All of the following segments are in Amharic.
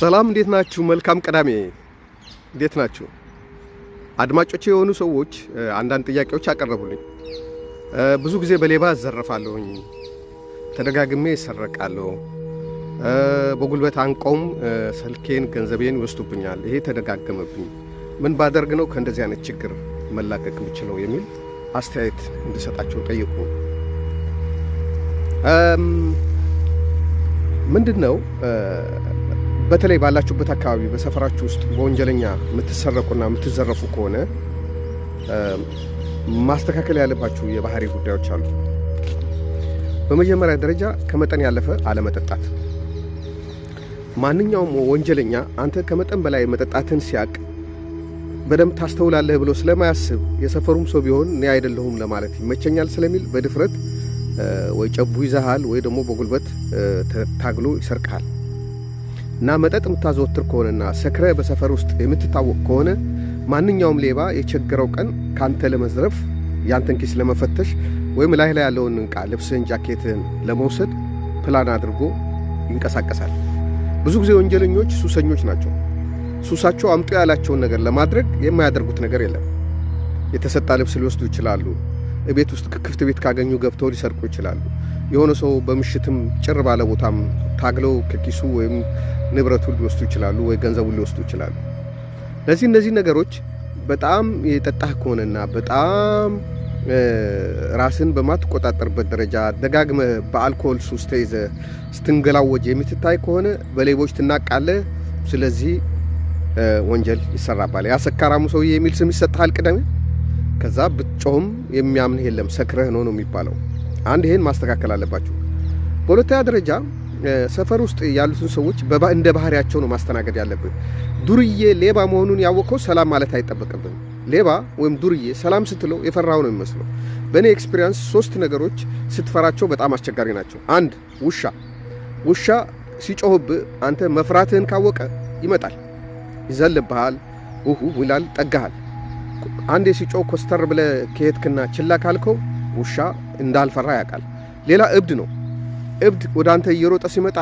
ሰላም እንዴት ናችሁ? መልካም ቅዳሜ። እንዴት ናችሁ? አድማጮቼ የሆኑ ሰዎች አንዳንድ ጥያቄዎች አቀረቡልኝ። ብዙ ጊዜ በሌባ እዘረፋለሁኝ፣ ተደጋግሜ እሰረቃለሁ፣ በጉልበት አንቀውም ስልኬን፣ ገንዘቤን ይወስዱብኛል። ይሄ ተደጋገመብኝ። ምን ባደርግ ነው ከእንደዚህ አይነት ችግር መላቀቅ የምችለው የሚል አስተያየት እንድሰጣቸው ጠየቁ። ምንድን ነው በተለይ ባላችሁበት አካባቢ በሰፈራችሁ ውስጥ በወንጀለኛ የምትሰረቁና የምትዘረፉ ከሆነ ማስተካከል ያለባችሁ የባህሪ ጉዳዮች አሉ። በመጀመሪያ ደረጃ ከመጠን ያለፈ አለመጠጣት። ማንኛውም ወንጀለኛ አንተ ከመጠን በላይ መጠጣትን ሲያቅ በደንብ ታስተውላለህ ብሎ ስለማያስብ የሰፈሩም ሰው ቢሆን እኔ አይደለሁም ለማለት ይመቸኛል ስለሚል በድፍረት ወይ ጨቡ ይዘሃል ወይ ደግሞ በጉልበት ታግሎ ይሰርቅሃል። እና መጠጥ የምታዘወትር ከሆነና ሰክረ በሰፈር ውስጥ የምትታወቅ ከሆነ ማንኛውም ሌባ የቸገረው ቀን ካንተ ለመዝረፍ ያንተን ኪስ ለመፈተሽ ወይም ላይ ላይ ያለውን ዕቃ ልብስህን፣ ጃኬትህን ለመውሰድ ፕላን አድርጎ ይንቀሳቀሳል። ብዙ ጊዜ ወንጀለኞች ሱሰኞች ናቸው። ሱሳቸው አምጡ ያላቸውን ነገር ለማድረግ የማያደርጉት ነገር የለም። የተሰጣ ልብስ ሊወስዱ ይችላሉ። ቤት ውስጥ ክፍት ቤት ካገኙ ገብተው ሊሰርቁ ይችላሉ። የሆነ ሰው በምሽትም ጭር ባለ ቦታም ታግለው ከኪሱ ወይም ንብረቱን ሊወስዱ ይችላሉ፣ ወይ ገንዘቡን ሊወስዱ ይችላሉ። ለዚህ እነዚህ ነገሮች በጣም የጠጣህ ከሆነና በጣም ራስን በማትቆጣጠርበት ደረጃ ደጋግመህ በአልኮል ሱስ ተይዘህ ስትንገላወጅ የምትታይ ከሆነ በሌቦች ትናቃለህ። ስለዚህ ወንጀል ይሰራባል። ያ ሰካራሙ ሰውዬ የሚል ስም ይሰጥሃል ቅደም ከዛ ብትጮህም የሚያምንህ የለም ሰክረህ ነው ነው የሚባለው። አንድ ይሄን ማስተካከል አለባችሁ። በሁለተኛ ደረጃ ሰፈር ውስጥ ያሉትን ሰዎች እንደ ባህሪያቸው ነው ማስተናገድ ያለብን። ዱርዬ ሌባ መሆኑን ያወቀው ሰላም ማለት አይጠበቅብን። ሌባ ወይም ዱርዬ ሰላም ስትለው የፈራው ነው የሚመስለው። በእኔ ኤክስፒሪየንስ ሶስት ነገሮች ስትፈራቸው በጣም አስቸጋሪ ናቸው። አንድ ውሻ ውሻ ሲጮህብህ አንተ መፍራትህን ካወቀ ይመጣል፣ ይዘልብሃል፣ ውሁ ይላል፣ ጠጋሃል። አንዴ ሲጮህ ኮስተር ብለህ ከሄድክና ችላ ካልከው ውሻ እንዳልፈራ ያውቃል። ሌላ እብድ ነው። እብድ ወደ አንተ እየሮጠ ሲመጣ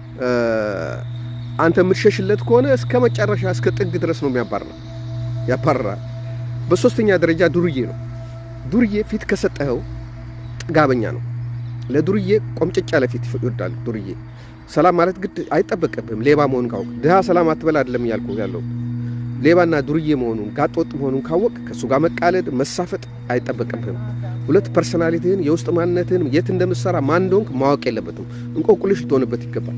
አንተ የምትሸሽለት ከሆነ እስከ መጨረሻ እስከ ጥግ ድረስ ነው የሚያባርረው፣ ያባርራል። በሶስተኛ ደረጃ ዱርዬ ነው። ዱርዬ ፊት ከሰጠኸው ጥጋበኛ ነው። ለዱርዬ ቆምጨጭ ያለ ፊት ይወዳል። ዱርዬ ሰላም ማለት ግድ አይጠበቅብህም። ሌባ መሆኑን ካወቅ ድሃ ሰላም አትበል አይደለም እያልኩ ያለው ሌባና ዱርዬ መሆኑን ጋጠወጥ መሆኑን ካወቅ ከእሱ ጋር መቃለድ መሳፈጥ አይጠበቅብህም። ሁለት ፐርሰናሊቲህን የውስጥ ማንነትህን የት እንደምትሰራ ማን እንደሆንክ ማወቅ የለበትም። እንቆቁልሽ ልትሆንበት ይገባል።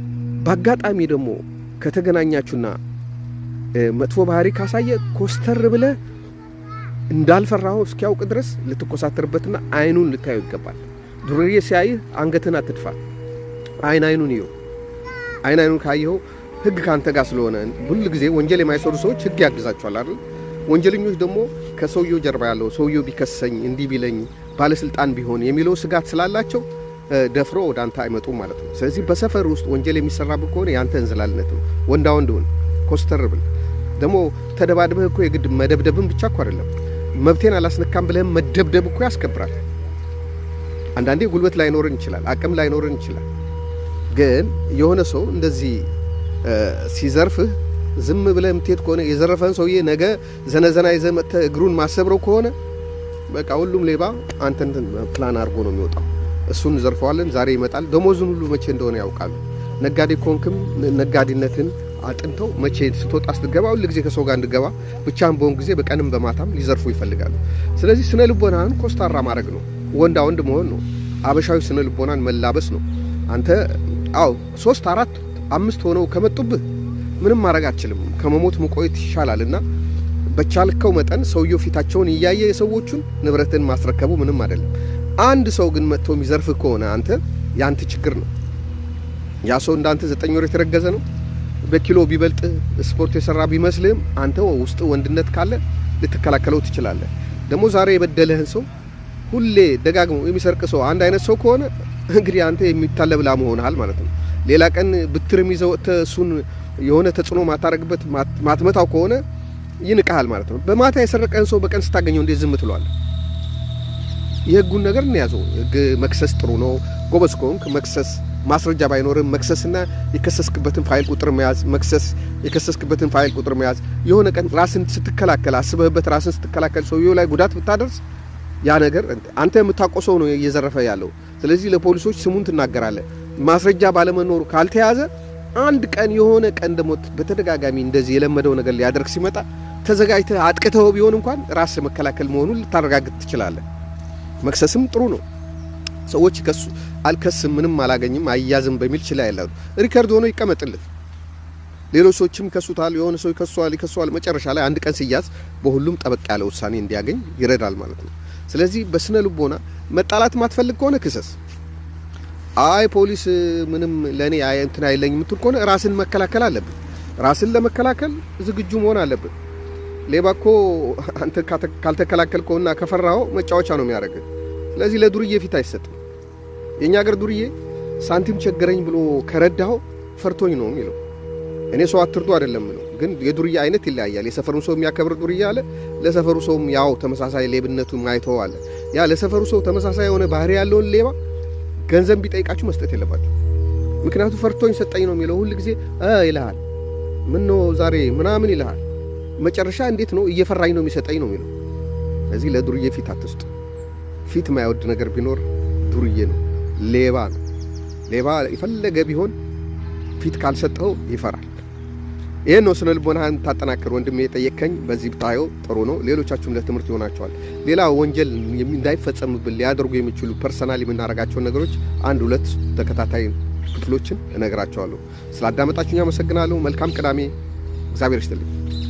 በአጋጣሚ ደግሞ ከተገናኛችሁና መጥፎ ባህሪ ካሳየ ኮስተር ብለህ እንዳልፈራኸው እስኪያውቅ ድረስ ልትኮሳተርበትና አይኑን ልታየው ይገባል። ዱርዬ ሲያይህ አንገትህን አትድፋ። አይን አይኑን ይኸው። አይን አይኑን ካየኸው ህግ ካንተ ጋር ስለሆነ ሁል ጊዜ ወንጀል የማይሰሩ ሰዎች ህግ ያግዛቸዋል አይደል? ወንጀለኞች ደግሞ ከሰውየው ጀርባ ያለው ሰውየው ቢከሰኝ እንዲህ ቢለኝ ባለስልጣን ቢሆን የሚለው ስጋት ስላላቸው ደፍሮ ወደ አንተ አይመጡም ማለት ነው። ስለዚህ በሰፈር ውስጥ ወንጀል የሚሰራብህ ከሆነ የአንተ እንዝላልነት ነው። ወንዳ ወንድ ሁን፣ ኮስተር ብል። ደግሞ ተደባድበህ እኮ የግድ መደብደብን ብቻ እኮ አይደለም መብቴን አላስነካም ብለህም መደብደብ እኮ ያስከብራል። አንዳንዴ ጉልበት ላይኖርን ይችላል፣ አቅም ላይኖርን ይችላል። ግን የሆነ ሰው እንደዚህ ሲዘርፍህ ዝም ብለህ የምትሄድ ከሆነ የዘረፈን ሰውዬ ነገ ዘነዘና ይዘህ መጥተህ እግሩን ማሰብረው ከሆነ በቃ ሁሉም ሌባ አንተን ፕላን አድርጎ ነው የሚወጣው። እሱን ዘርፈዋለን፣ ዛሬ ይመጣል፣ ደሞዙን ሁሉ መቼ እንደሆነ ያውቃሉ። ነጋዴ ኮንክም ነጋዴነትን አጥንተው መቼ ስትወጣ ስትገባ ሁል ጊዜ ከሰው ጋር እንድገባ ብቻህን በሆን ጊዜ በቀንም በማታም ሊዘርፉ ይፈልጋሉ። ስለዚህ ስነ ልቦናህን ኮስታራ ማድረግ ነው፣ ወንዳ ወንድ መሆን ነው፣ አበሻዊ ስነ ልቦናን መላበስ ነው። አንተ አዎ ሶስት አራት አምስት ሆነው ከመጡብህ ምንም ማድረግ አትችልም። ከመሞት መቆየት ይሻላል እና በቻልከው መጠን ሰውየው ፊታቸውን እያየ የሰዎቹን ንብረትን ማስረከቡ ምንም አይደለም። አንድ ሰው ግን መጥቶ የሚዘርፍህ ከሆነ አንተ የአንተ ችግር ነው። ያ ሰው እንዳንተ ዘጠኝ ወር የተረገዘ ነው። በኪሎ ቢበልጥ ስፖርት የሰራ ቢመስልህም አንተ ውስጥ ወንድነት ካለ ልትከላከለው ትችላለህ። ደግሞ ዛሬ የበደለህን ሰው ሁሌ ደጋግሞ የሚሰርቅ ሰው አንድ አይነት ሰው ከሆነ እንግዲህ አንተ የሚታለብ ላም ሆነሃል ማለት ነው። ሌላ ቀን ብትርም ይዘህ ወጥተህ እሱን የሆነ ተጽዕኖ ማታረግበት ማትመታው ከሆነ ይንቀሃል ማለት ነው። በማታ የሰረቀን ሰው በቀን ስታገኘው እንዴት ዝም ትሏል? የህጉን ነገር እንያዘው። ህግ መክሰስ ጥሩ ነው። ጎበዝ ከሆንክ መክሰስ ማስረጃ ባይኖርም መክሰስና የከሰስክበትን ፋይል ቁጥር መያዝ፣ መክሰስ የከሰስክበትን ፋይል ቁጥር መያዝ። የሆነ ቀን ራስን ስትከላከል አስበህበት ራስን ስትከላከል ሰውየው ላይ ጉዳት ብታደርስ ያ ነገር አንተ የምታውቀው ሰው ነው እየዘረፈ ያለው። ስለዚህ ለፖሊሶች ስሙን ትናገራለህ። ማስረጃ ባለመኖሩ ካልተያዘ አንድ ቀን የሆነ ቀን ደግሞ በተደጋጋሚ እንደዚህ የለመደው ነገር ሊያደርግ ሲመጣ ተዘጋጅተህ አጥቅተው ቢሆን እንኳን ራስ መከላከል መሆኑን ልታረጋግጥ ትችላለህ። መክሰስም ጥሩ ነው። ሰዎች ከሱ አልከስም፣ ምንም አላገኝም፣ አያዝም በሚል ችላ ያላሉ ሪከርድ ሆኖ ይቀመጥልን። ሌሎች ሰዎችም ይከሱታል፣ የሆነ ሰው ይከሷል፣ ይከሷል። መጨረሻ ላይ አንድ ቀን ሲያዝ በሁሉም ጠበቅ ያለ ውሳኔ እንዲያገኝ ይረዳል ማለት ነው። ስለዚህ በስነ ልቦና መጣላት ማትፈልግ ከሆነ ክሰስ። አይ ፖሊስ ምንም ለእኔ እንትን አይለኝ የምትል ከሆነ ራስን መከላከል አለብን። ራስን ለመከላከል ዝግጁ መሆን አለብን። ሌባ እኮ አንተ ካልተከላከልከውና ከፈራኸው መጫወቻ ነው የሚያደርግህ። ስለዚህ ለዱርዬ ፊት አይሰጥም። የእኛ ሀገር ዱርዬ ሳንቲም ቸገረኝ ብሎ ከረዳኸው ፈርቶኝ ነው የሚለው። እኔ ሰው አትርዱ አይደለም ነው፣ ግን የዱርዬ አይነት ይለያያል። የሰፈሩን ሰው የሚያከብር ዱርዬ አለ፣ ለሰፈሩ ሰውም ያው ተመሳሳይ ሌብነቱ ማይተው አለ። ያ ለሰፈሩ ሰው ተመሳሳይ የሆነ ባህሪ ያለውን ሌባ ገንዘብ ቢጠይቃችሁ መስጠት የለባችሁ። ምክንያቱም ፈርቶኝ ሰጠኝ ነው የሚለው። ሁል ጊዜ ይልሃል፣ ምን ነው ዛሬ ምናምን ይልሃል። መጨረሻ እንዴት ነው እየፈራኝ ነው የሚሰጠኝ ነው የሚለው። ስለዚህ ለዱርዬ ፊት አትስጡ። ፊት የማይወድ ነገር ቢኖር ዱርዬ ነው፣ ሌባ ነው። ሌባ የፈለገ ቢሆን ፊት ካልሰጠው ይፈራል። ይህን ነው ስነ ልቦናህን ታጠናክር ወንድሜ የጠየቅከኝ። በዚህ ብታየው ጥሩ ነው። ሌሎቻችሁም ለትምህርት ይሆናቸዋል። ሌላ ወንጀል እንዳይፈጸምብን ሊያደርጉ የሚችሉ ፐርሰናል የምናደርጋቸውን ነገሮች አንድ ሁለት ተከታታይ ክፍሎችን እነግራቸዋለሁ። ስላዳመጣችሁኝ አመሰግናለሁ። መልካም ቅዳሜ። እግዚአብሔር ይስጥልኝ።